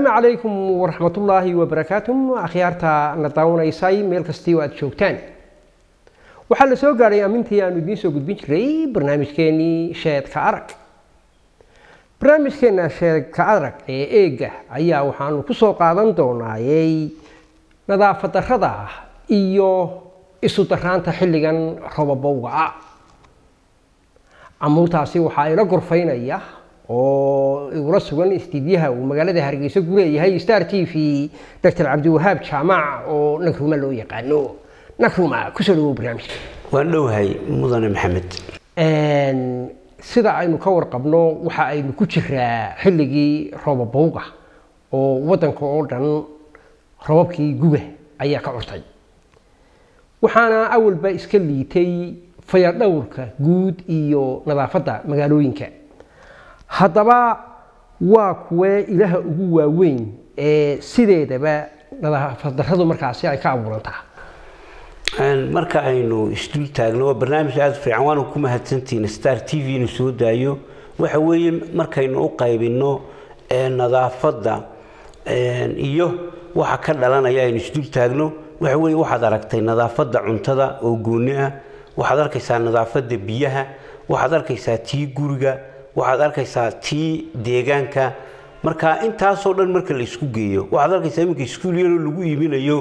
asalaamu calaykum waraxmatullaahi wabarakaatu akhyaarta na daawanaysay meel kastii oo aad joogtaan waxaa la soo gaadhay amintii aanu idiin soo gudbin jiray barnaamijkeenii sheedka arag barnaamijkeena sheedka arag ee eega ayaa waxaanu ku soo qaadan doonaayey nadaafad darrada iyo isu daraanta xilligan robabowga ah amuurtaasi waxaa ila gorfaynaya oo igula sugan istiidyaha uu magaalada hargeysa ku leeyahay star t v doctor cabdiwahaab jaamac oo nagruma loo yaqaano nagruma kusoo dhawow barnaamijka waan dhowhay mudane maxamed sida aynu ka warqabno waxa aynu ku jiraa xilligii roobabowga oo waddanka oo dhan robabkii guga ayaa ka curtay waxaana awalba iska liitay fayadhowrka guud iyo nadaafadda magaalooyinka haddaba waa kuwee ilaha ugu waaweyn ee sideedaba nadaafad darradu markaasi ay ka abuurantaa marka aynu isdul taagno waa barnaamij aada fiican waana ku mahadsantihiin star t v inu soo daayo waxa weeye markaynu u qaybinno nadaafadda iyo waxa ka dhalanaya aynu isdul taagno waxa weeye waxaad aragtay nadaafadda cuntada oo gooni ah waxaad arkaysaa nadaafadda biyaha waxaad arkaysaa tii guriga waxaad arkaysaa tii deegaanka marka intaasoo dhan marka la isku geeyo waxaad arkaysaa iminka iskuul yaroo lagu iibinayo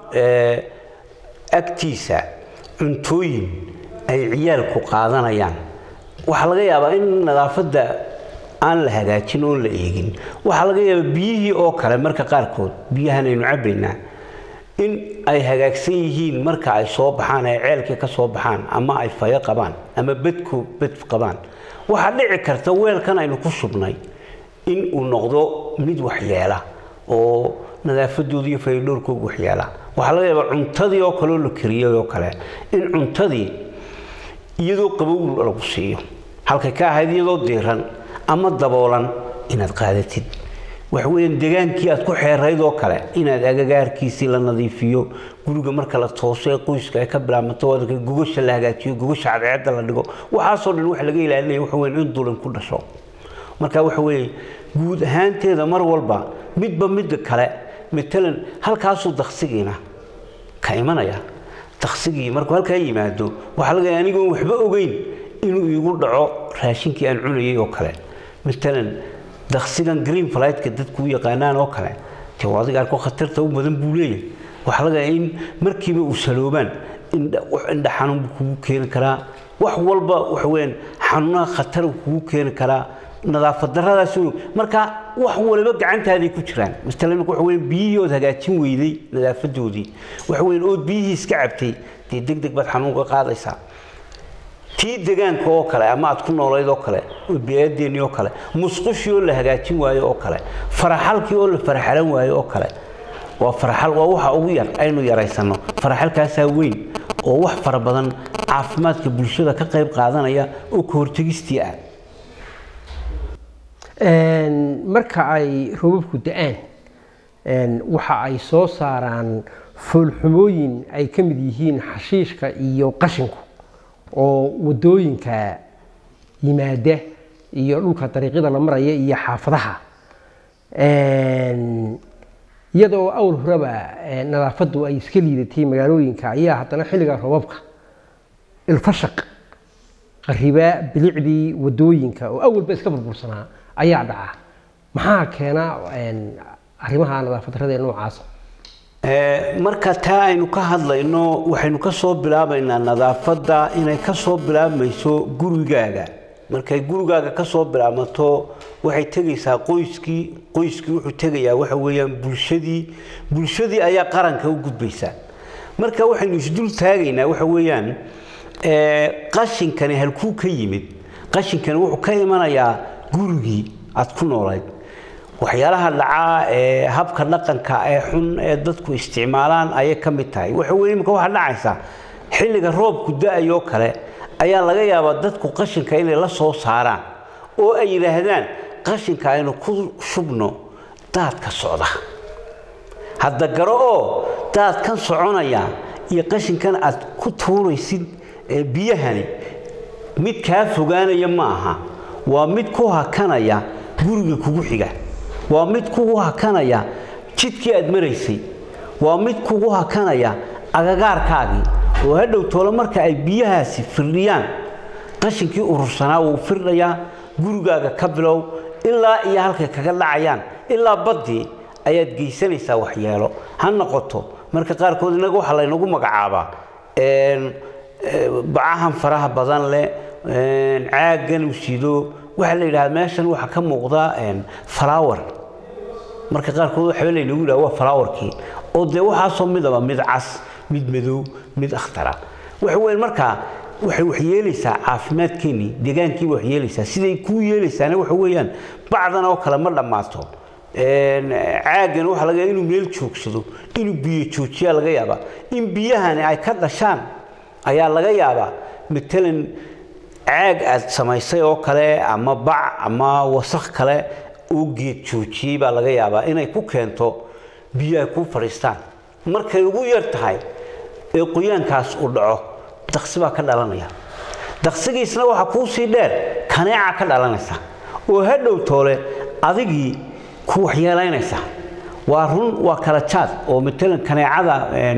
agtiisa cuntooyin ay ciyaalku qaadanayaan waxaa laga yaabaa in nadaafadda aan la hagaajin oon la eegin waxaa laga yaabaa biyihii oo kale marka qaarkood biyahan aynu cabbaynaa in ay hagaagsan yihiin marka ay soo baxaan ay ceelkii ka soo baxaan ama ay fayo qabaan ama bedku bed qabaan waxaa dhici karta weelkan aynu ku shubnay in uu noqdo mid waxyeela oo nadaafadooda iyo fayadhowrkooga waxyeela waxaa laga yaabaa cuntadii oo kaleoo la kariyay oo kale in cuntadii iyadoo qabow lagu siiyo halkay ka ahayd iyadoo diiran ama daboolan inaad qaadatid waxaweyaan degaankii aad ku xeerayd oo kale inaad agagaarkiisii la nadiifiyo guriga marka la tooso ee qoyska ay ka bilaabmato wadanka gogasha la hagaajiyo gogasha cadceedda la dhigo waxaasoo dhan waxa laga ilaalinaya waxa weyan in dulan ku dhasho marka waxa weeye guud ahaanteeda mar walba midba midda kale matalan halkaasuu daksigiina ka imanaya daksigii markuu halkaa yimaado waxaa laga anigoon waxba ogeyn inuu iigu dhaco raashinkii aan cunayay oo kale matalan daksigan green flightka dadku u yaqaanaan oo kale dee adiga arko khatarta u badan buu leeyahay waxaa laga in markiiba uu saloobaan indha xanuun buu kugu keeni karaa wax walba waxa weyaan xanuunaha khatar kugu keeni karaa nadaafad daradaas marka wax waliba gacantaaday ku jiraan maala imika waxa weyan biyihii ood hagaajin weyday nadaafadoodii waxa weyan ood biyihii iska cabtay dee deg deg baad xanuun ka qaadaysaa tii degaanka oo kale ama aad ku noolayd oo kale biyaadeennii oo kale musqushii oo la hagaajin waayo oo kale faraxalkii oo la faraxalan waayo oo kale waa faraxal waa waxa ugu yar aynu yaraysanno faraxalkaasaa weyn oo wax fara badan caafimaadka bulshada ka qayb qaadanaya oo ka hortegistii ah marka ay robabku da-aan waxa ay soo saaraan foolxumooyin ay ka mid yihiin xashiishka iyo qashinku oo wadooyinka yimaada iyo dhulka dariiqyada la maraya iyo xaafadaha iyadoo awal horeba nadaafaddu ay iska liidatay magaalooyinka ayaa haddana xilliga robabka ilfashaq qariba bilicdii wadooyinka oo awalba iska burbursanaa ayaa dhaca maxaa keena arrimaha nadaafad darrada ee noocaasa marka taa aynu ka hadlayno waxaynu ka soo bilaabaynaa nadaafadda inay ka soo bilaabmayso gurigaaga markay gurigaaga ka soo bilaabmato waxay tegaysaa qoyskii qoyskii wuxuu tegayaa waxa weeyaan bulshadii bulshadii ayaa qaranka u gudbaysaa marka waxaynu isdul taagaynaa waxa weeyaan qashinkani halkuu ka yimid qashinkani wuxuu ka imanayaa gurigii aad ku noolayd waxyaalaha dhacaa ee habka dhaqanka ee xun ee dadku isticmaalaan ayay ka mid tahay waxa weye imika waxaa dhacaysa xilliga roobku da-ayoo kale ayaa laga yaabaa dadku qashinka inay la soo saaraan oo ay yidhaahdaan qashinka aynu ku shubno daadka socda hadda garo oo daadkan soconaya iyo qashinkan aad ku tuuraysid biyahani mid kaa fogaanaya ma aha waa mid ku hakanaya guriga kugu xiga waa mid kugu hakanaya jidkii aad maraysay waa mid kugu hakanaya agagaarkaagii oo hadhow toole marka ay biyahaasi firdhiyaan qashinkii urursanaa wuu firdhayaa gurigaaga ka bilow ilaa iyo halkay kaga dhacayaan ilaa baddii ayaad geysanaysaa waxyeelo ha noqoto marka qaarkood innaga waxaa laynagu magacaabaa bacahan faraha badan leh caaggan usido waxaa la yidhahdaa meeshan waxaa ka muuqda flower marka qaarkood waxba laynagu yidhaha waa flowerkii oo dee waxaasoo midaba mid cas mid madow mid akhtara waxa weyn markaa waxay wax yeelaysaa caafimaadkeennii deegaankiiba wax yeelaysaa siday kuu yeelaysaana waxa weeyaan bacdan oo kale ma dhammaato caaggan waxaa laga inuu meel joogsado inuu biyo joojiyaa laga yaabaa in biyahani ay ka dhashaan ayaa laga yaabaa matalan caag aad samaysay oo kale ama bac ama wasakh kale oo geed joojiyey baa laga yaabaa inay ku keento biyo ay ku fadhiistaan markay ugu yar tahay ee qoyaankaas uu dhaco daqsi baa ka dhalanaya daqsigiisna waxaa kuu sii dheer kaneeca ka dhalanaysa oo hadhow toole adigii ku waxyeelaynaysa waa run waa kala jaad oo matalan kaneecada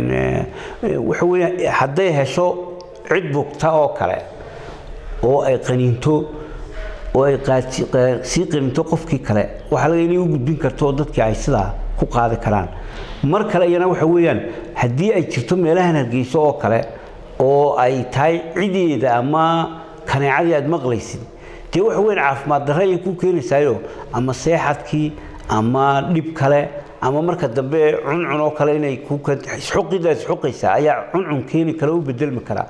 waxa weeye hadday hesho cid bugta oo kale oo ay qaniinto oo ay sii qaninto qofkii kale waxaa laga inay u gudbin karto oo dadkii ay sidaa ku qaadi karaan mar kale iyana waxa weeyaan haddii ay jirto meelahan hargeyso oo kale oo ay tahay cideeda ama kaneecadii aad maqlaysid dee waxa weyn caafimaad darre ayay ku keenaysaayo ama seexadkii ama dhib kale ama marka dambe cuncun oo kale inay xuqidaad xuqaysaa ayaa cuncun keeni kara u bedelmi karaa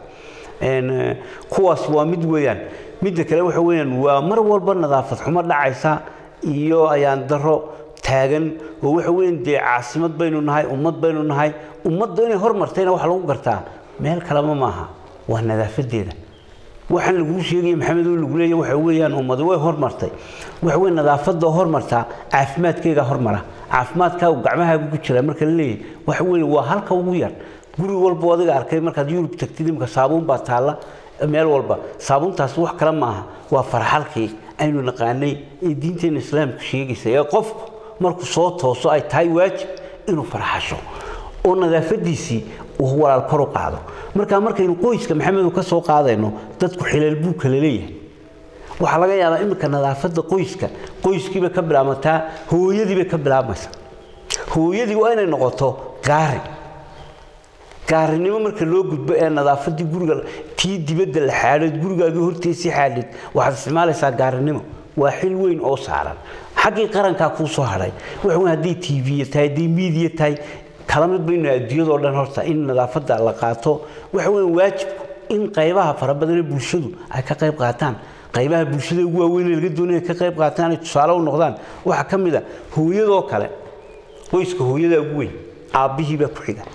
kuwaas waa mid weeyaan midda kale waxa weeyaan waa mar walba nadaafad xumo dhacaysa iyo ayaan daro taagan oo waxa weeyaan dee caasimad baynu nahay ummad baynu nahay ummadda inay hormartayna waxa lagu gartaa meel kaleba maaha waa nadaafadeeda waxaan laguu sheegaya maxamed oo lagu leeyahay waxa weeyaan ummadu way hormartay waxa weeye nadaafadda hormartaa caafimaadkeega hormara caafimaadkaagu gacmahaagu ku jira marka la leeyahay waxa weeye waa halka ugu yar guri walba adiga arkay markaad yurub tagtid imika saabuun baa taalla meel walba saabuuntaas wax kale maaha waa farxalkii aynu naqaanay ee diinteena islaamku sheegaysa ee qofku markuu soo tooso ay tahay waajib inuu farxasho oo nadaafadiisii uu walaal kor u qaado marka markaynu qoyska maxamedu ka soo qaadayno dadku xilal buu kala leeyahay waxaa laga yaabaa iminka nadaafadda qoyska qoyskiibay ka bilaabmataa hooyadiibay ka bilaabmaysa hooyadii waa inay noqoto gaari gaarinimo marka loo gudbo ee nadaafadii guriga tii dibadda la xaadhid gurigaagii horteesii xaadhid waxaad isticmaalaysaa gaarinimo waa xil weyn oo saaran xaggii qarankaa kuu soo hadhay waxa weyn hadday tv tahay hadday miidiya tahay kala mid baynu adduunyadoo dhan horta in nadaafadda la qaato waxa weyn waajibku in qaybaha fara badan ee bulshadu ay ka qayb qaataan qaybaha bulshada ugu waaweyn ee laga doonaya ka qayb qaataan ay tusaale u noqdaan waxaa ka mid a hooyadoo kale qoyska hooyada ugu weyn aabbihii baa ku xiga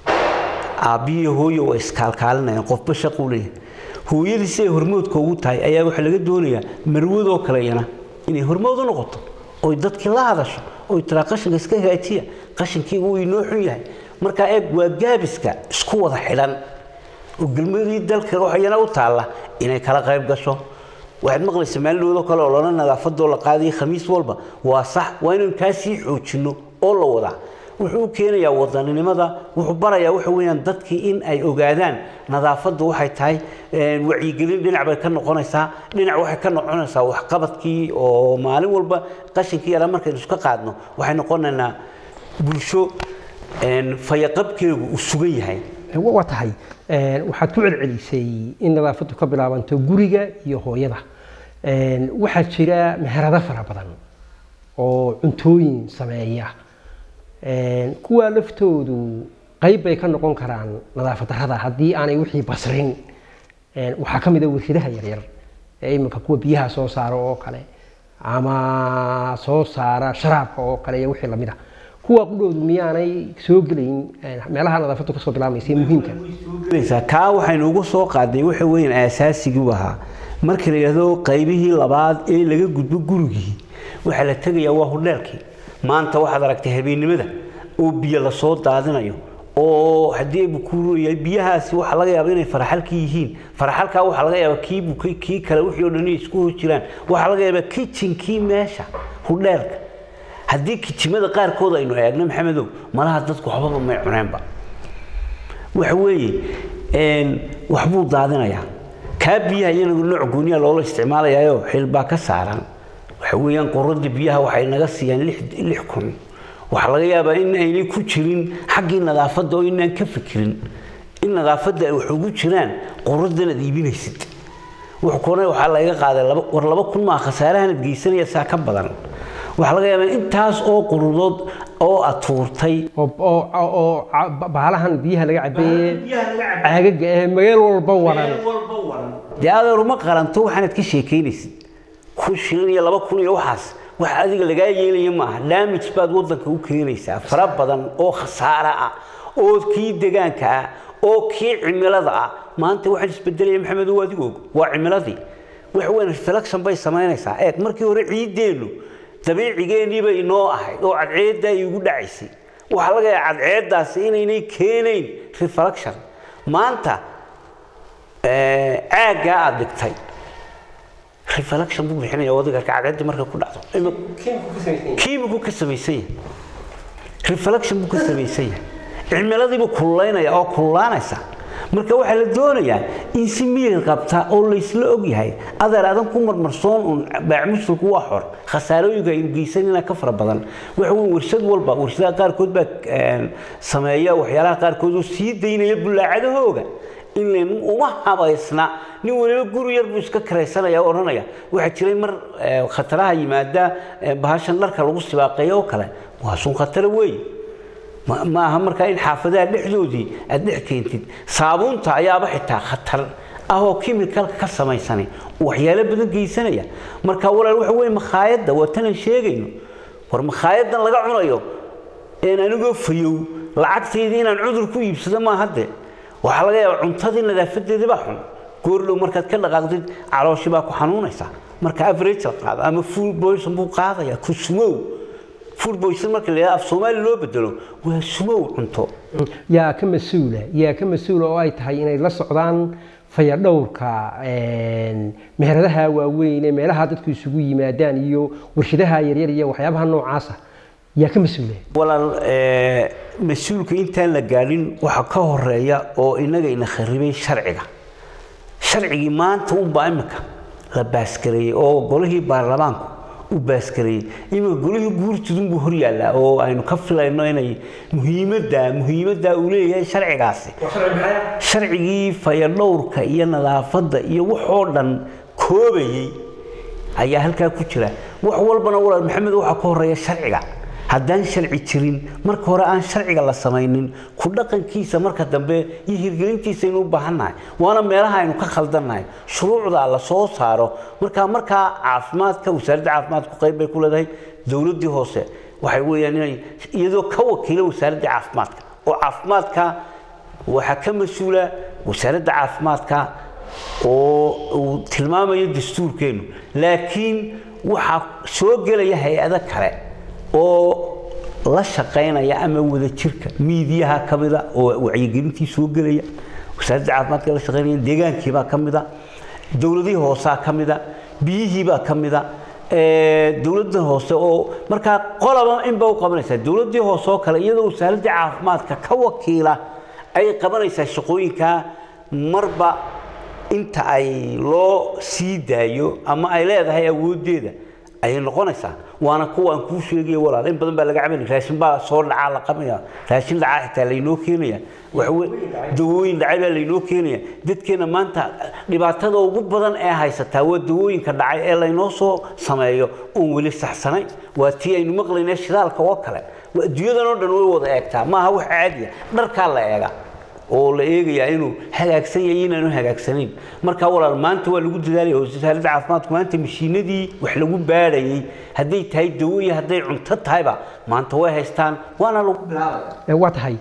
aabbihii hooyo waa iskaalkaalinayaan qofba shaquu leeyahay hooyadii siday hormoodka ugu tahay ayaa waxaa laga doonayaa marwadoo kale iyana inay hormood u noqoto oy dadkii la hadasho oy tiraa qashinka iska hagaajiya qashinkii wuu inoo xun yahay markaa eeg waa gaabiska isku wada xidhan oo galmadii dalka waxayana u taalla inay kala qayb gasho waxaad maqlaysa maalinoodoo kale oo lana nadaafadoo la qaadaya khamiis walba waa sax waa inaynu kaa sii xoojinno oo la wadaa wuxuu u keenayaa wadaninimada wuxuu barayaa waxa weeyaan dadkii in ay ogaadaan nadaafaddu waxay tahay wacyigelin dhinac bay ka noqonaysaa dhinac waxay ka noqonaysaa waxqabadkii oo maalin walba qashinkii yaraa markaynu iska qaadno waxay noqonaynaa bulsho fayaqabkeegu uu sugan yahay waa tahay waxaad ku celcelisay in nadaafaddu ka bilaabanto guriga iyo hooyada waxaa jira meherado fara badan oo cuntooyin sameeya kuwaa laftoodu qayb bay ka noqon karaan nadaafad darrada haddii aanay wixii basrin waxaa ka mid a warshadaha yaryar ee iminka kuwa biyaha soo saara oo kale ama soo saara sharaabka oo kale iyo wixii lamid a kuwa qudhoodu miyaanay soo gelayn meelaha nadaafaddu kasoo bilaamaysa muhiimka gelaysaa kaa waxaynu ugu soo qaaday waxa weeyaan aasaasigi u ahaa marka la yidhaahdo qaybihii labaad ee laga gudbo gurigii waxaa la tegayaa waa hudheelkii maanta waxaad aragtay habeennimada oo biyo lasoo daadinayo oo haddii bukuuryahay biyahaasi waxaa laga yaaba inay faraxalkii yihiin faraxalkaa waxaa laga yaaba kii bukay kii kale wixii oo dhan inay isku hor jiraan waxaa laga yaabaa kitchenkii meesha hudheelka haddii kijimada qaarkood aynu eegno maxamedow malaha dadku waxbaba may cuneenba waxa weeye waxbuu daadinayaa kaa biyaha iyana nooc gooniya loola isticmaalayaayo xil baa ka saaran waxa weeyaan quradda biyaha waxay naga siiyaan lix kun waxaa laga yaabaa in aynay ku jirin xaggii nadaafadda oo inaan ka fikirin in nadaafadda ay wax ugu jiraan quraddan aad iibinaysid wuxuuna waxaa laga qaaday war laba kun maa khasaarahanad geysanaya saa ka badan waxaa laga yaabaa intaas oo qurudood oo atuurtay oo baalahan biyaha laga cabeeye caagaga ee meel walba waran dee adeer uma qaranto waxaanad ka sheekaynaysid kun shilin iyo laba kun iyo waxaas wax adiga lagaa yeelaya maaha damage baad waddanka u keenaysaa fara badan oo khasaara ah oo kii degaanka ah oo kii cimilada ah maanta waxaan isbedelaya maxamed oo adigu og waa cimiladii wax weyn reflection bay samaynaysaa eeg markii hore ciiddeennu dabiicigeennii bay inoo ahayd oo cadceedda ay ugu dhacaysay waxaa laga yaaba cadceeddaasi inaynay keenayn reflection maanta caaggaa aad dhigtay reflection buu bixinaya wadiga cadceedda markay ku dhacdo kiimigu ka samaysan yahay reflection buu ka samaysan yahay cimiladiibuu kululaynaya oo kululaanaysa marka waxaa la doonayaa in si miyir qabta oo laysla og yahay adeer adan ku marmarsoon uun baacmusulku waa xor khasaarooyinka aynu geysanina ka fara badan waxa weyn warshad walba warshadaha qaarkood baa sameeya waxyaalaha qaarkood oo sii daynaya bullaacadahooga in uma habaysna nin waliba guri yar buu iska karaysanaya oo odhanaya waxaa jiray mar khataraha yimaada bahashan dharka lagu sibaaqeeyo oo kale waa sun khatara weeye ma aha markaa in xaafadaha dhexdoodii aad dhex keentid saabuunta ayaaba xitaa khatar ah oo kimikalka ka samaysanay waxyaalo badan geysanaya marka walaal waxa weye makhaayadda waa tanan sheegayno war makhaayaddan laga cunayo een anigoo fayow lacagtaydii inaan cudur ku iibsado maaha de waxaa laga yaabaa cuntadii nadaafadeedii baa xun goordhow markaad ka dhaqaaqdid calooshi baa ku xanuunaysa marka average la qaado ama full poison buu qaadaya ku sumow food poison marka la yidhaha af soomaali loo bedelo waa sumow cunto yaa ka mas-uula yaa ka mas-uula oo ay tahay inay la socdaan fayadhowrka meheradaha waaweyn ee meelaha dadku isugu yimaadaan iyo warshadaha yaryar iyo waxyaabaha noocaasa yaa ka mas-uula walaal mas-uulka intaan la gaadhin waxa ka horeeya oo inaga ina kharibay sharciga sharcigii maanta unbaa imika la baaskareeyey oo golihii baarlamaanku u baaskareeyey iminka golihii guurtidunbuu hor yaallaa oo aynu ka filayno inay muhiimadda muhiimadda uu leeyahay sharcigaasi sharcigii fayadhowrka iyo nadaafadda iyo waxoo dhan koobayey ayaa halkaa ku jira wax walbana walaal maxamed waxaa ka horeeya sharciga haddaan sharci jirin marka hore aan sharciga la samaynin ku dhaqankiisa marka dambe iyo hirgelintiisa aynu u baahannahay waana meelaha aynu ka khaldannahay shuruucda la soo saaro markaa markaa caafimaadka wasaaradda caafimaadku qayb bay ku leedahay dowladdii hoose waxay weeyaan inay iyadoo ka wakiila wasaaradda caafimaadka oo caafimaadka waxaa ka mas-uula wasaaradda caafimaadka oo uu tilmaamayo dastuurkeennu laakiin waxaa soo gelaya hay-ado kale oo la shaqaynaya ama wada jirka miidiyaha ka mida oo wacyigelintii soo gelaya wasaaradda caafimaadka la shaqaynaya deegaankiibaa ka mida dowladihii hoosaa ka mida biyihiibaa ka mida dowladda hoose oo markaa qolaba inba u qabanaysaa dowladdii hoose oo kale iyadoo wasaaradda caafimaadka ka wakiila ay qabanaysaa shaqooyinka marba inta ay loo sii daayo ama ay leedahay awooddeeda ayay noqonaysaa waana kuwaan kuu sheegaya walaal in badan baa laga cabanaya raashin baa soo dhacaa la qabaya raashin dhacaa xitaa laynoo keenaya waxawe dawooyin dhacay baa laynoo keenaya dadkeena maanta dhibaatada ugu badan ee haysataa waa dawooyinka dhacay ee laynoo soo sameeyo oon weli saxsanayn waa tii aynu maqlaynay shidaalka oo kale adduunyadan oo dhan way wada eegtaa maaha wax caadiya dharkaa la eega oo la eegayaa inuu hagaagsan yahay inaanu hagaagsanayn marka walaal maanta waa lagu dadaalaya wasaaradda caafimaadku maanta mashiinadii wax lagu baadhayay hadday tahay dawo iyo hadday cunto tahayba maanta way haystaan waana lagu bilaabaya waa tahay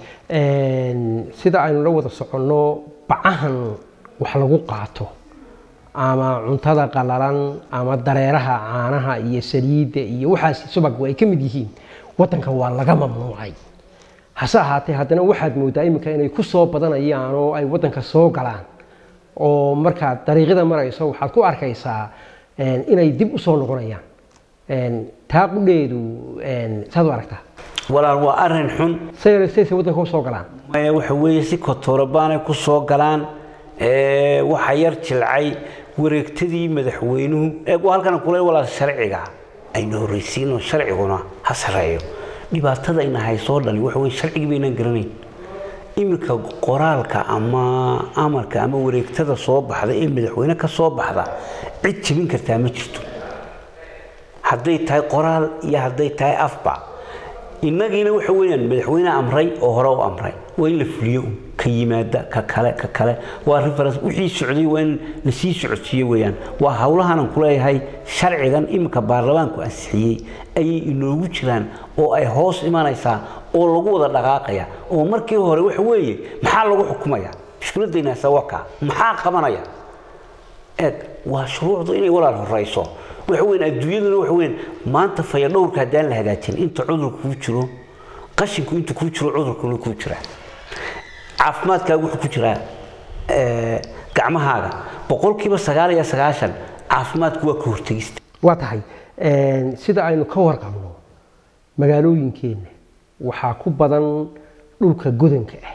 sida aynu la wada soconno bacahan wax lagu qaato ama cuntada qalalan ama dareeraha caanaha iyo saliidda iyo waxaas subaggu ay ka mid yihiin waddanka waa laga mamnuucay hase ahaatee haddana waxaad mooddaa iminka inay ku soo badanayaan oo ay waddanka soo galaan oo markaad dariiqyada marayso waxaad ku arkaysaa inay dib u soo noqonayaan taa qudheedu saad u aragtaa walaal waa arrin xun sayna saysa waddanka u soo galaan maya waxa weeye si kotorabaanay ku soo galaan waxa yar jilcay wareegtadii madaxweynuhu eeg waa halkan kule walaal sharciga aynu horreysiino sharciguna ha sareeyo dhibaatada ina haysoo dhani waxa weye sharcigii baynaan garanayn iminka qoraalka ama amarka ama wareegtada soo baxda ee madaxweyne ka soo baxda cid jebin kartaa ma jirto hadday tahay qoraal iyo hadday tahay afba innagiina waxa weeyaan madaxweyne amray oo hore u amray waa in la fuliyo ka yimaada ka kale ka kale waa reference wixii socday waa in la sii socodsiiyo weeyaan waa howlahanan ku leeyahay sharcigan iminka baarlamaanku ansixiyey ayay inoogu jiraan oo ay hoos imanaysaa oo lagu wada dhaqaaqaya oo markii hore waxa weeye maxaa lagu xukumaya mushkiladayna sawaka maxaa qabanaya eeg waa shuruucdu inay walaal horeyso waxa weyn adduunyaduna waxa weyn maanta fayadhowrka haddaan la hagaajin inta cudurku kuu jiro qashinku inta kuu jiro cudurkuna kuu jira caafimaadkaaga wuxuu ku jiraa gacmahaaga boqolkiiba sagaal iyo sagaashan caafimaadku waa ka hortegista waa tahay sida aynu ka warqabno magaalooyinkeenna waxaa ku badan dhulka godanka ah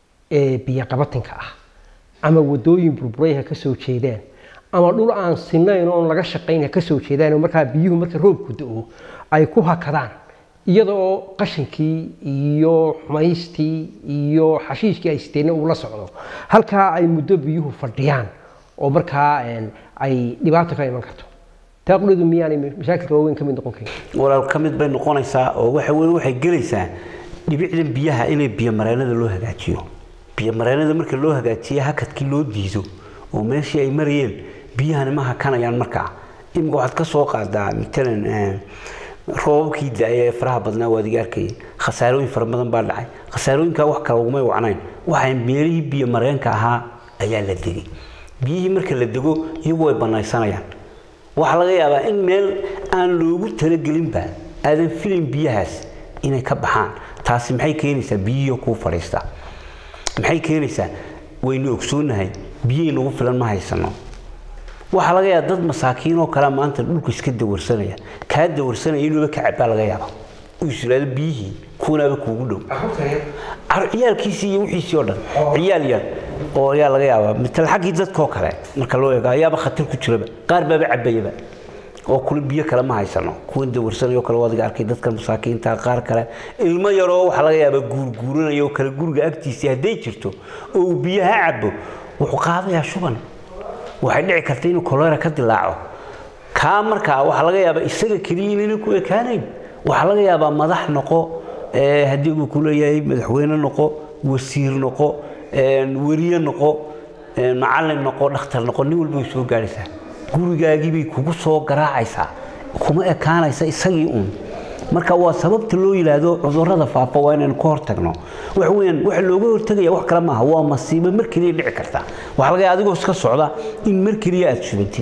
ee biyoqabatinka ah ama wadooyin burburayha ka soo jeedaan ama dhul aan sinayn oon laga shaqayn ka soo jeedaan oo markaa biyuhu marka roobku do-o ay ku hakadaan iyada oo qashinkii iyo xumaystii iyo xashiishkii ay siteenna uu la socdo halkaa ay muddo biyuhu fadhiyaan oo markaa ay dhibaato ka iman karto taa quleedu miyaanay mashaakilka waaweyn ka mid noqon karin walaal ka mid bay noqonaysaa oo waxa weeye waxay gelaysaa dhibicdan biyaha inay biyomareenada loo hagaajiyo biyomareenada marka loo hagaajiya hakadkii loo diido oo meeshii ay marayeen biyahani ma hakanayaan markaa imika waxaad ka soo qaadaa matalan roobabkii da-ay ee faraha badnaa waad iga arkayay khasaarooyin fara badan baa dhacay khasaarooyinkaa wax kale ugumay wacnayn waxay meelihii biyo mareenka ahaa ayaa la degay biyihii marka la dego iyagu way banaysanayaan waxaa laga yaabaa in meel aan loogu talagelinba aadan filin biyahaas inay ka baxaan taasi maxay keenaysaa biyihii kuu fadhiista maxay keenaysaa waynu ogsoonahay biyihii nagu filan ma haysano waxaa laga yaaba dad masaakiin oo kale maanta dhulku iska dawarsanaya kaa dawarsanaya inuuba ka cabaa laga yaaba uu islaado biyihii kuwanaaba kuugu dhow ciyaalkiisii iyo wixiisii oo dhan ciyaal yar oo ayaa laga yaabaa matal xaggii dadkoo kale marka loo eego ayaaba khatar ku jiraba qaar baaba cabayaba oo kule biyo kale ma haysano kuwan dawarsanayo kale waadiga arkay dadka masaakiinta qaar kale ilmo yaroo waxaa laga yaabaa guurguuranaya oo kale guriga agtiisii hadday jirto oo uu biyaha cabo wuxuu qaadayaa shuban waxay dhici karta inuu kolera ka dilaaco kaa markaa waxaa laga yaabaa isaga keliya inayna ku ekaanayn waxaa laga yaabaa madax noqo haddii uu ku leeyahay madaxweyne noqo wasiir noqo weriye noqo macallin noqo dhakhtar noqo nin walba way soo gaadhaysaa gurigaagii bay kugu soo garaacaysaa kuma ekaanaysa isagii uun marka waa sababta loo yidhaahdo cudurrada faafa waa inaynu ka hortagno waxa weeyaan waxa looga hortagaya wax kale maaha waa masiibo mar keliya dhici karta waxaa laga yaaba adigoo iska socda in mar keliya aada shubantid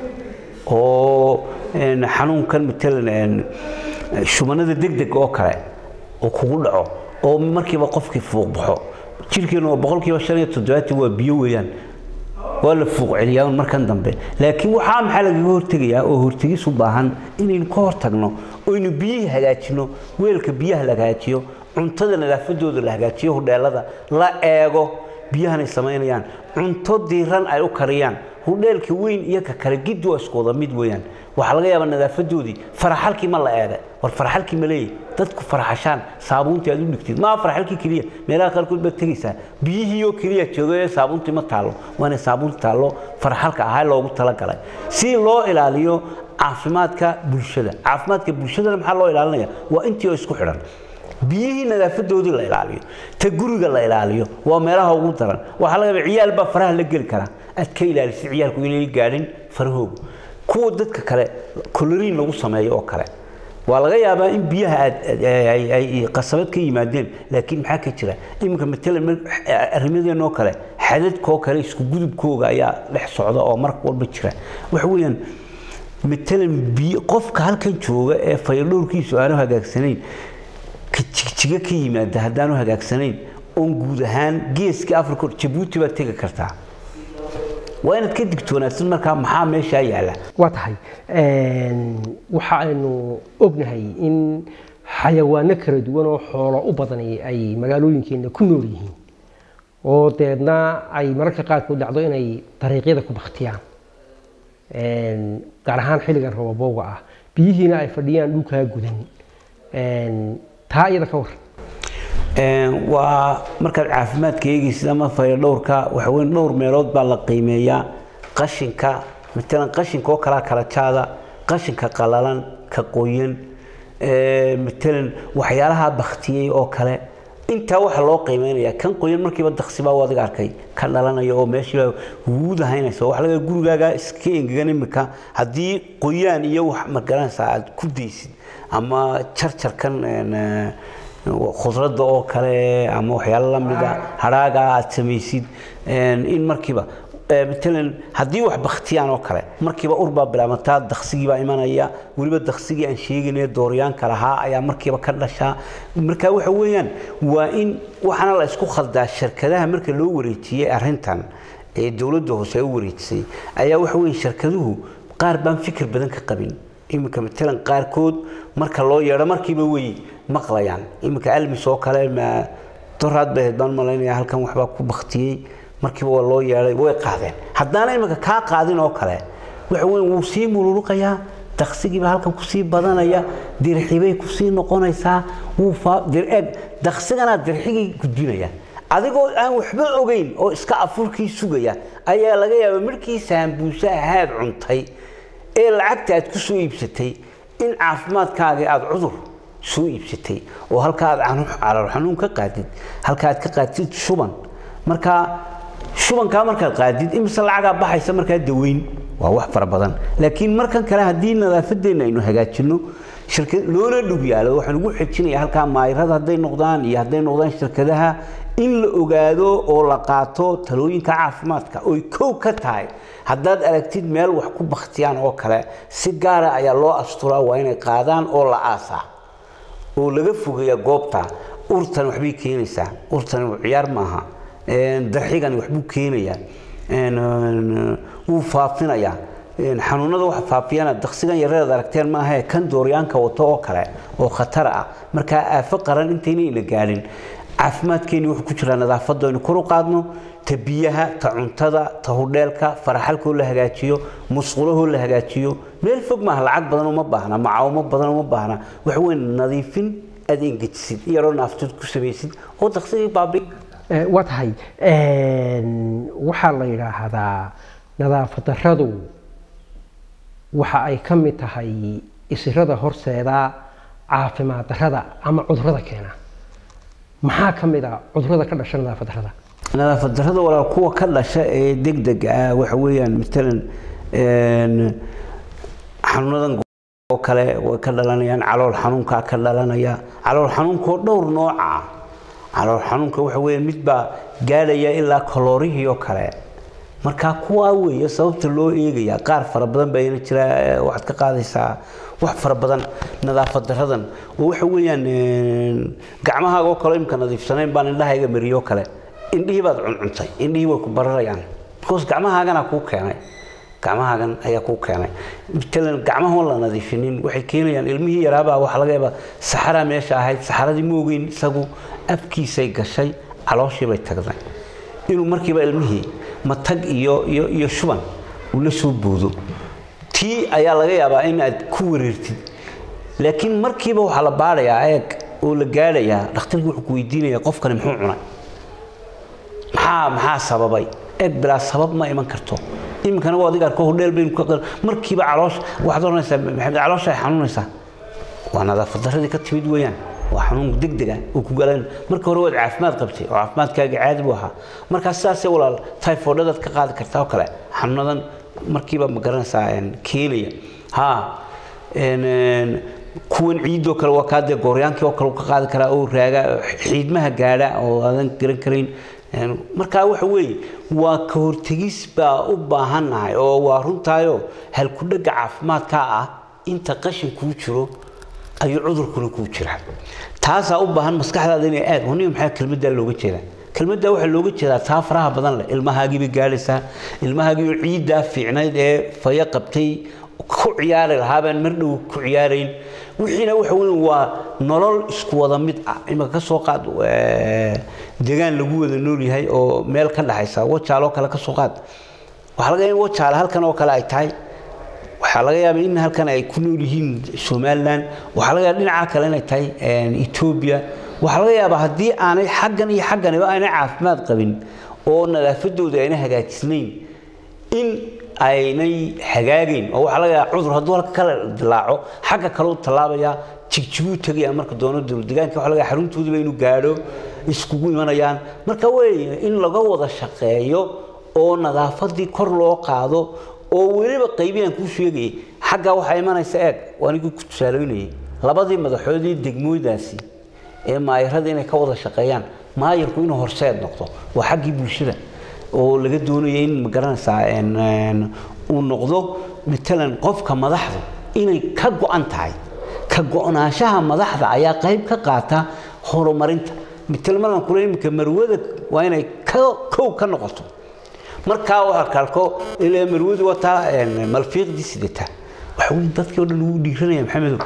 oo xanuunkan matalan shubanada degdeg oo kale oo kugu dhaco oo markiiba qofkii fuuq baxo jirkeenu waa boqolkiiba shan iyo toddobaatan waa biyo weeyaan waa la fuuq celiyaa markan dambe laakiin waxaa maxaa lagaga hortegayaa oo hortegis u baahan inaynu ka hortagno oynu biyihii hagaajino weelka biyaha la hagaajiyo cuntada nadaafadooda la hagaajiyo hudheelada la eego biyahan ay samaynayaan cunto diiran ay u kariyaan hudheelka weyn iyo ka kale giddi waa isku wada mid weeyaan waxaa laga yaabaa nadaafadoodii faraxalkii ma la eegay war faraxalkii ma leeyahy dadku faraxashaan saabuuntii aad u dhigtid maa faraxalkii keliya meelaha qaarkood baad tegaysaa biyihii oo keliya joogo ee saabuuntii ma taallo waa inay saabuunta taallo faraxalka ahaa loogu talagalay si loo ilaaliyo caafimaadka bulshada caafimaadka bulshadana maxaa loo ilaalinaya waa intii oo isku xidhan biyihii nadaafadoodii la ilaaliyo ta guriga la ilaaliyo waa meelaha ugu daran waxaa laga yaaba ciyaal baa faraha la geli karaa aad ka ilaalisay ciyaalku inay gaadhin farahoogu kuwa dadka kale koloriin lagu sameeyo oo kale waa laga yaabaa in biyaha ay qasabad ka yimaadeen laakiin maxaa ka jira iminka matalan arrimadeen oo kale xadadkoo kale isku gudubkooga ayaa dhex socda oo mar walba jira waxa weeyaan matalan biyo qofka halkan jooga ee fayadhowrkiisu aanu hagaagsanayn jigjiga ka yimaada haddaanu hagaagsanayn oon guud ahaan geeska africa jabuuti baad tegi kartaa waa inaad ka digtoonaatid markaa maxaa meeshaa yaalla waa tahay waxa aynu ognahay in xayawaano kala duwan oo xoolo u badani ay magaalooyinkeena ku nool yihiin oo deedna ay mararka qaarkood dhacdo inay dariiqyada ku baktiyaan gaar ahaan xilligan robabowga ah biyihiina ay fadhiyaan dhulkaa gudan taa iyada ka war waa markaad caafimaadka eegaysid ama fayadhowrka waxa weyn dhowr meelood baa la qiimeeyaa qashinka matalan qashinka oo kalaa kala jaada qashinka qalalan ka qoyan matalan waxyaalaha baktiyey oo kale intaa waxaa loo qiimeynaya kan qoyan markiiba daksibaa u adiga arkay ka dhalanaya oo meeshiiba wuud ahaynaysa waxa laga gurigaaga iska engegan imika haddii qoyaan iyo wax magaranaysa aad ku daysid ama jarjarkan khudradda oo kale ama waxyaalo lamida hadhaaga aad samaysid in markiiba matalan haddii wax baktiyaan oo kale markiiba urbaa bilaabataa daksigiibaa imanaya weliba daksigii aan sheegaynay dooryaanka lahaa ayaa markiiba ka dhashaa marka waxa weeyaan waa in waxaana la isku khaldaa shirkadaha marka loo wareejiyey arrintan ee dowladda hoose ay u wareejisay ayaa waxa weeye shirkaduhu qaar baan fikir badan ka qabin iminka matalan qaarkood marka loo yeedho markiiba way maqlayaan iminka almis oo kale doraad bay ahayd baan malaynaya halkan waxbaa ku baktiyey markiiba waa loo yeedhay way qaadeen haddaana iminka kaa qaadin oo kale waxa weyn wuu sii mululuqayaa daksigiiba halkan kusii badanaya dirxibay kusii noqonaysaa wuu eg daksigana dirxigii gudbinaya adigoo aan waxba ogeyn oo iska afurkii sugaya ayaa laga yaabaa markii saambuuse ahaad cuntay ee lacagta aad ku soo iibsatay in caafimaadkaagii aada cudur soo iibsatay oo halka aad calool xanuun ka qaadid halka aad ka qaadid shuban markaa shubankaa markaad qaadid imise lacagaa baxaysa markaa daweyn waa wax fara badan laakiin markan kale haddii nadaafadeena aynu hagaajino loona dhug yaalo waxaan ugu xejinaya halkaa maayirada hadday noqdaan iyo hadday noqdaan shirkadaha in la ogaado oo la qaato talooyinka caafimaadka oy kow ka tahay haddaad aragtid meel wax ku baktiyaan oo kale si gaara ayaa loo asturaa waa inay qaadaan oo la aasaa oo laga fogeeya goobta urtan waxbay keenaysaa urtan ciyaar maaha darxigani waxbuu keenayaa wuu faafinayaa xanuunada waxa faafiyana daksigan yareed aragteen maahae kan dooryaanka wato oo kale oo khatar ah markaa aafo qaran intaynayna gaadhin caafimaadkeeni wuxuu ku jiraa nadaafadda aynu kor u qaadno ta biyaha ta cuntada ta hudheelka faraxalkoo la hagaajiyo musqulahoo la hagaajiyo meel fog maaha lacag badan uma baahna macaawimo badan uma baahna waxa weyn nadiifin aad engejisid iyadoo naaftid ku samaysid oo daksigii baabi waa tahay waxaa la yidhaahdaa nadaafad darradu waxa ay ka mid tahay isirada horseeda caafimaad darrada ama cudurrada keena maxaa ka mid a cudurrada ka dhasha nadaafad darrada nadaafad darrada walaal kuwa ka dhasha ee degdeg ah waxa weeyaan matalan xanuunadan oo kale way ka dhalanayaan calool xanuunkaa ka dhalanaya calool xanuunkoo dhowr nooca ah calool xanuunka waxa weeye mid baa gaadhaya ilaa kaloorihii oo kale markaa kuwaa weeye sababta loo eegaya qaar fara badan baa ina jira waxaad ka qaadaysaa wax fara badan nadaafad daradan oo waxa weeyaan gacmahaaga oo kale imka nadiifsanayn baan indhahayga mariyoo kale indhihii baad cuncuntay indhihii way ku bararayaan because gacmahaagana kuu keenay gacmahaagan ayaa kuu keenay matalan gacmahoon la nadiifinin waxay keenayaan ilmihii yaraabaa waxaa laga yaabaa saxaraa meesha ahayd saxaradii ma ogeyn isagu afkiisay gashay calooshii bay tagday inuu markiiba ilmihii matag iyo iyo iyo shuban uu la soo boodo tii ayaa laga yaabaa in aad ku wareertid laakiin markiiba waxaa la baadhayaa eeg oo la gaadhayaa dhakhtarkii wuxuu ku weydiinayaa qofkani muxuu cunay maxaa maxaa sababay eeg bilaa sabab ma iman karto iminkana waa adiga arko hodheel baynu ka markiiba caloosha waxaad oranaysaa maxamed caloosha ay xanuunaysaa waa nadaafad darradii ka timid weeyaan waa xanuun degdega uu ku galan marka hore waad caafimaad qabtay oo caafimaadkaaga caadi buu ahaa markaa sidaasee walaal typhoidadaad ka qaadi kartaa oo kale xanuunadan markiiba ma garanaysaa keenaya ha kuwan ciidoo kale waa kaa dee gooryaankii oo kale uu ka qaadi karaa oo raaga xiidmaha gaadha oo aadan garan karayn markaa waxa weeye waa ka hortegis baa u baahannahay oo waa runtaayoo halkudhegga caafimaadkaa ah inta qashin kuu jiro ayuu cudurkuna kuu jiraa taasaa u baahan maskaxdaada inay aad honiga maxaa kelmaddaa looga jeedaa kelmadda waxaa looga jeedaa taa faraha badan leh ilmahaagiibay gaadhaysaa ilmahaagiioo ciiddaa fiicnayd ee fayo qabtay ku ciyaari lahaabaan mar dhow ku ciyaarayn wixiina waxa weyn waa nolol isku wada mid ah imika ka soo qaad degaan lagu wada nool yahay oo meel ka dhaxaysa wajaaloo kale ka soo qaad waxaa laga yaaba in wajaale halkan oo kale ay tahay waxaa laga yaabaa in halkan ay ku nool yihiin somalilan waxaa laga yaaba dhinaca kale inay tahay etoobiya waxaa laga yaabaa haddii aanay xaggan iyo xagganiba aanay caafimaad qabin oo nadaafadooda ayna hagaajisnayn in aynay hagaagayn oo waxaa laga yaabaa cudur hadduu halka kale dilaaco xagga kale u tallaabaya jigjiguu tegaya marka doono dowladdegaanka waxaa laga yaabaa xaruntoodiiba inuu gaadho iskugu imanayaan marka weeye in laga wada shaqeeyo oo nadaafadii kor loo qaado oo weliba qaybiyaan kuu sheegayay xaggaa waxaa imanaysa eeg anigii ku tusaaloynayay labadii madaxoodii degmooydaasi ee maayarada inay ka wada shaqeeyaan maayarku inuu horseed noqdo waa xaggii bulshada oo laga doonaya in magaranaysaa uu noqdo matalan qofka madaxdu inay ka go-an tahay ka go-naanshaha madaxda ayaa qayb ka qaata horumarinta matalan markaan kule iminka marwada waa inay kow ka noqoto markaa waa kalko ilaa marwadu wataa malfiiqdii sidata waxa weyn dadkii oo dhan ugu dhiiranaya maxamedow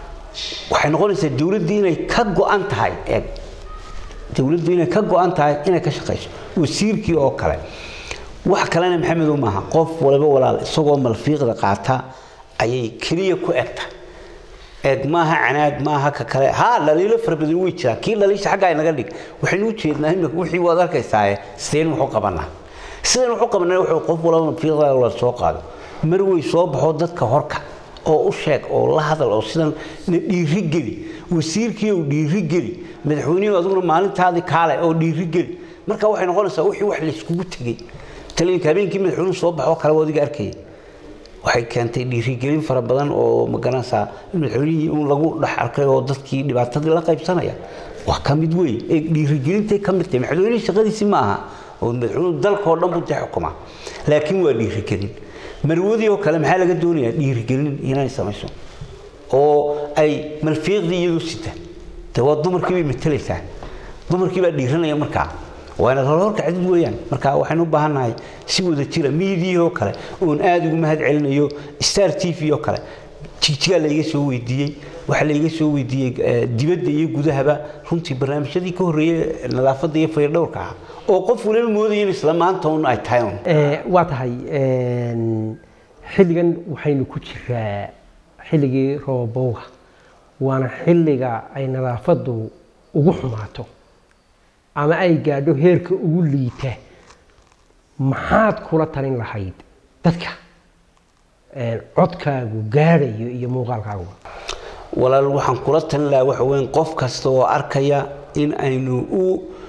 waxay noqonaysaa dowladdu inay ka go-an tahay eeg dowladdu inay ka go-an tahay inay ka shaqayso wasiirkii oo kale wax kalena maxamedow maaha qof waliba walaal isagoo malfiiqda qaata ayay keliya ku egta eeg maaha canaad maaha ka kale ha dhaliilo fara badan way jiraan kii dhaliisha xaggaa inaga dhig waxaynu u jeednaa imika wixii waad arkaysaaye sideen wuxuu qabanaa sidan wuxuu qabanaa wuxuu qof walba malfiiqda la soo qaado mar way soo baxo dadka horka oo u sheeg oo la hadal oo sidan na dhiirigeli wasiirkii oo dhiirigeli madaxweynihii adiguna maalintaadii kaale oo dhiirigeli marka waxay noqonaysaa wixii wax layskugu tegey talinka habeenkii madaxweynuhu soo baxoo kale wadiga arkayay waxay keentay dhiirigelin fara badan oo magaranaysaa in madaxweynihii un lagu dhex arkay oo dadkii dhibaatadii la qaybsanaya waa ka mid weyn ee dhiirigelintay ka mid tahay madaxweynihii shaqadiisi ma aha oo madaxweynuhu dalkoo dhan buu dee xukumaa laakiin waa dhiirigelin marwadii oo kale maxaa laga doonayaa dhiirigelin inay samayso oo ay malfiiqdii iyadu sita dee waa dumarkii bay matelaysaa dumarkii baa dhiiranaya markaa waana horka cadid weeyaan marka waxaynu u baahannahay si wada jira miidiyii oo kale oon aada ugu mahad celinayo star t v oo kale jigjigaa layga soo weydiiyey waxaa layga soo weydiiyey dibadda iyo gudahaba runtii barnaamijyadii ka horreeyey nadaafadda iyo fayrdhowrka ah oo qof waliba moodaya in isla maanta un ay tahay un waa tahay xilligan waxaynu ku jiraa xilligii roobowga waana xilliga ay nadaafaddu ugu xumaato ama ay gaadho heerka ugu liita maxaad kula talin lahayd dadka codkaagu gaadhayo iyo muuqaalkaaguba walaal waxaan kula talin lahaa waxa weyn qof kasta oo arkaya in aynu u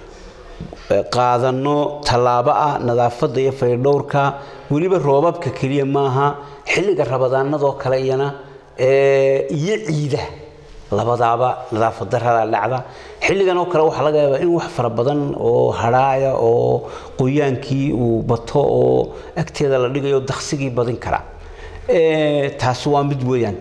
qaadanno tallaabo ah nadaafadda iyo faydhowrka weliba roobabka keliya maaha xilliga rabadaanadoo kale iyana iyo ciida labadaaba nadaafad darada dhacda xilligan oo kale waxaa laga yaabaa in wax fara badan oo hadhaaya oo qoyaankii uu bato oo agteeda la dhigayo daksigii badin kara taasi waa mid weeyaan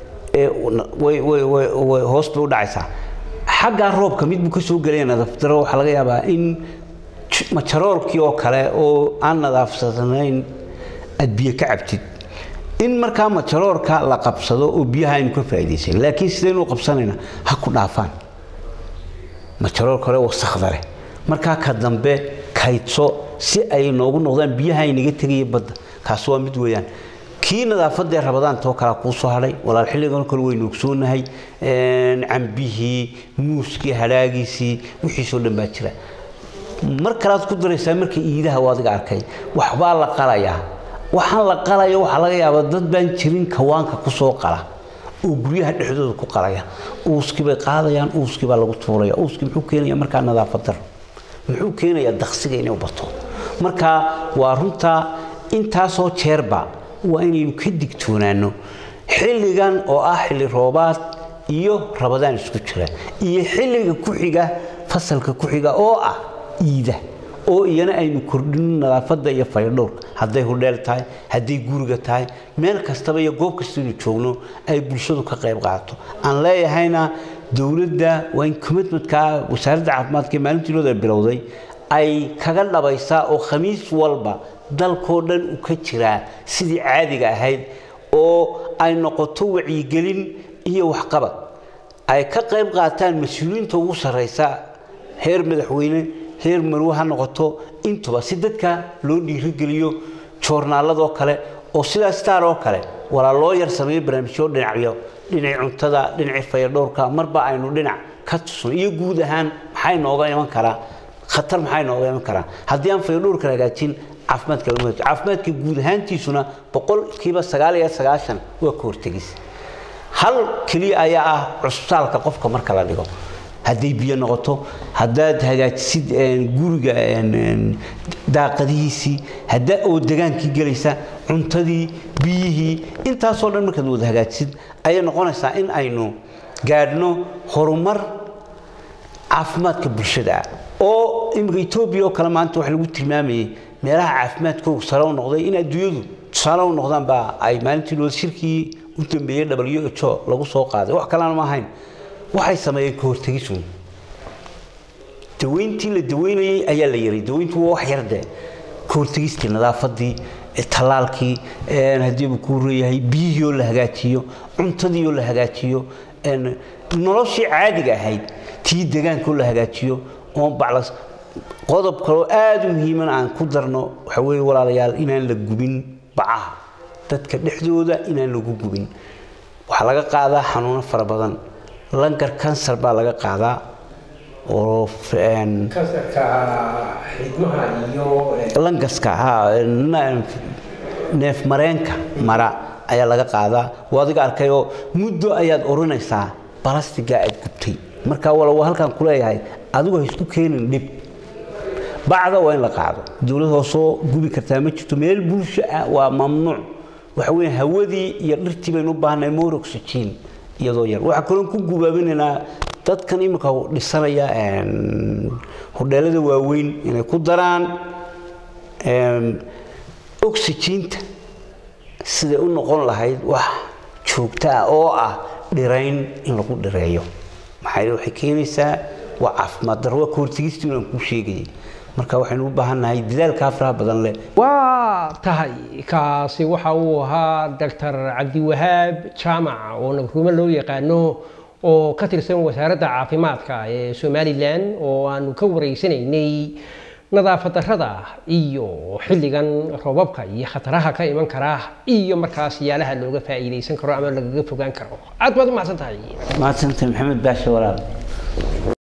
hoos bay u dhacaysaa xaggaa roobka mid buu ka soo gelaya nadaafdaro waxaa laga yaabaa in majaroolkii oo kale oo aan nadaafsanayn aad biyo ka cabtid in markaa majaroorka la qabsado oo biyaha aynu ka faa'iidaysan laakiin sidaynu qabsanayna ha ku dhaafaan majaroorka hore wasakda leh markaa ka dambe kaydso si ay noogu noqdaan biyaha aynaga tegaya badda kaasi waa mid weeyaan kii nadaafadee rabadaantoo kalea kuu soo hadhay walaal xilligan kale waynu ogsoonahay cambihii muuskii hadhaagiisii wixiisoo dhan baa jira mar kalead ku daraysaa marka iidaha u adiga arkay waxbaa la qalayaa waxaan la qalayo waxaa laga yaabaa dad baan jirin kawaanka ku soo qala oo guryaha dhexdooda ku qalaya uuskii bay qaadayaan uuskii baa lagu tuuraya uuskii muxuu keenaya markaa nadaafad daro muxuu keenayaa daksiga inay u bato marka waa runtaa intaasoo jeerba waa inaynu ka digtoonaano xilligan oo ah xilli roobaad iyo rabadaan isku jira iyo xilliga ku xiga fasalka ku xiga oo ah iida oo iyana aynu kordhino nadaafadda iyo faydhowrka hadday hudheel tahay hadday guriga tahay meel kastaba iyo goob kastaynu joogno ay bulshadu ka qayb qaadato aan leeyahayna dowladda waa in commitmentka wasaaradda caafimaadka ee maalintiinooda bilowday ay kaga dhabaysaa oo khamiis walba dalkoo dhan u ka jiraa sidii caadiga ahayd oo ay noqoto wacyigelin iyo waxqabad ay ka qayb qaataan mas-uuliyiinta ugu sarraysa heer madaxweyne heer marwe ha noqoto intuba si dadka loo dhiirigeliyo joornaaladoo kale oo sidaa star oo kale walaa loo yar sameeyo barnaamijyo dhinacyo dhinacii cuntada dhinacii fayadhowrka marba aynu dhinac ka tusno iyo guud ahaan maxay nooga iman karaa khatar maxay nooga iman karaa haddii aan fayadhowrka hagaajin caafimaadka lagu hagaajiyo caafimaadka guud ahaantiisuna boqolkiiba sagaal iyo sagaashan waa ka hortegis hal keliya ayaa ah cusbitaalka qofka marka la dhigo hadday biyo noqoto haddaad hagaajisid guriga daaqadihiisii hadda oo degaankii gelaysa cuntadii biyihii intaasoo dhan markaad wada hagaajisid ayay noqonaysaa in aynu gaadhno horumar caafimaadka bulshada ah oo imika etoobiya oo kale maanta waxa lagu tilmaamayay meelaha caafimaadkoogu sare u noqday in adduunyadu tusaale u noqdaan baa ay maalintii loo shirkii u dambeeyey w h o lagu soo qaaday wax kalena ma ahayn waxay sameeyeen ka hortegisun daweyntii la daweynayey ayaa la yaray daweyntu waa wax yar dee ka hortegistii nadaafadii tallaalkii haddii uu kuu reeyahay biyihii oo la hagaajiyo cuntadii oo la hagaajiyo noloshii caadiga ahayd tii degaanka oo la hagaajiyo oon baclas qodob kaloo aada u muhiiman aan ku darno waxa weeye walaalayaal inaan la gubin bacaha dadka dhexdooda inaan lagu gubin waxaa laga qaadaa xanuuno fara badan langar kansar baa laga qaadaa oo kansarka xidmaha iyo langaska ha neef mareenka mara ayaa laga qaadaa waa adiga arkay oo muddo ayaad oranaysaa balastigaa aad gubtay markaa wala waa halkaan kuleeyahay adigu ha isku keenin dhib bacda waa in la qaado dowlad hoosoo gubi kartaa ma jirto meel bulsho ah waa mamnuuc waxa weeye hawadii iyo dhirtii baynu u baahnay more oxygen iyadoo yar waxaa kaloon ku gubaabinaynaa dadkan imika dhisanaya hodheelada waaweyn inay ku daraan oxyginta siday u noqon lahayd wax joogto ah oo ah dhirayn in lagu dhireeyo maxaa waxay keenaysaa waa caafimaad darro waa ka hortegistii inaan kuu sheegayay marka waxaynu u baahan nahay dadaalkaa faraha badan leh waa tahay kaasi waxa uu ahaa doctor cabdiwahaab jaamac oo nabruumo loo yaqaano oo ka tirsan wasaaradda caafimaadka ee somalilan oo aanu ka wareysanaynay nadaafad darrada iyo xilligan roobabka iyo khataraha ka iman kara iyo markaas yaalaha looga faa'iidaysan karo ama lagaga fogaan karo aad baad u mahadsan tahay mahadsantay maxamed baashe walaal